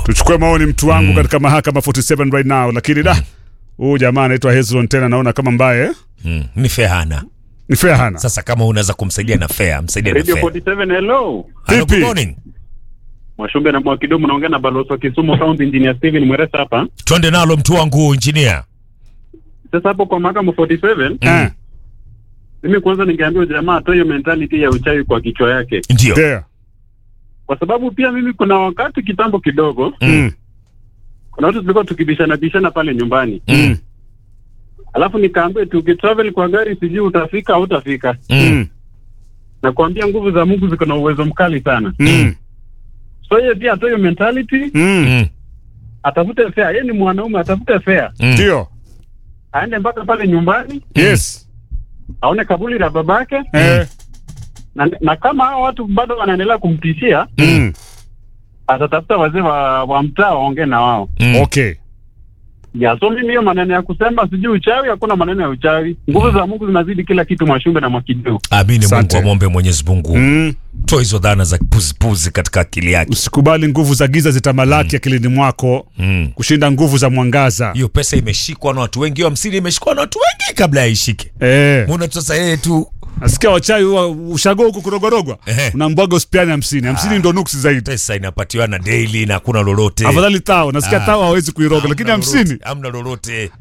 tuchukue maoni mtu wangu katika mahakama 47 right now lakini da huyu jamaa anaitwa Hezron tena naona kama mbaye eh? Mm, ni fair hana. ni fair hana Sasa kama unaweza kumsaidia na fair, msaidia na Radio fair. 47 hello. Hello, Vipi? good morning. Mwashumbe na Mwakidomo naongea na balozi wa Kisumu County Engineer Steven Mweresa hapa. Twende nalo mtu wangu engineer. Sasa hapo kwa mahakama 47 eh mimi kwanza ningeambia jamaa atoe hiyo mentality ya uchawi kwa kichwa yake, Ndio. there kwa sababu pia mimi kuna wakati kitambo kidogo, mm. kuna watu tulikuwa tukibishana bishana pale nyumbani, Mm. alafu nikaambia tukitravel kwa gari sijui utafika au utafika. Mm. Na kuambia nguvu za Mungu ziko na uwezo mkali sana, Mm. so yeye pia atoe hiyo mentality, Mm. Mm. atafute fare. Yeye ni mwanaume, atafute fare, Mm. ndio aende mpaka pale nyumbani yes aone kaburi la babake eh na, na kama hao watu bado wanaendelea kumtishia mm. atatafuta wazee wa, wa mtaa waongee na wao Mm. okay ya so mimi hiyo maneno ya kusema sijui uchawi hakuna maneno ya uchawi nguvu za mungu zinazidi kila kitu mwashumbe na mwakideu Amini Mungu Asante. amwombe Mwenyezi Mungu. mm. Toa hizo dhana za puzipuzi katika akili yake. usikubali nguvu za giza zitamalaki akilini mwako Mm. kushinda nguvu za mwangaza Hiyo pesa imeshikwa na watu wengi, hiyo hamsini imeshikwa na watu wengi kabla ya ishike. eh. Mbona tu sasa yeye tu nasikia wachawi huwa ushago huku kurogorogwa Ehe. unambwaga usipiani hamsini hamsini ndo nuksi zaidi pesa inapatiwa na daily na hakuna lolote. afadhali tao nasikia Ah. tao hawezi kuiroga lakini Hamna hamsini lolote, hamna lolote.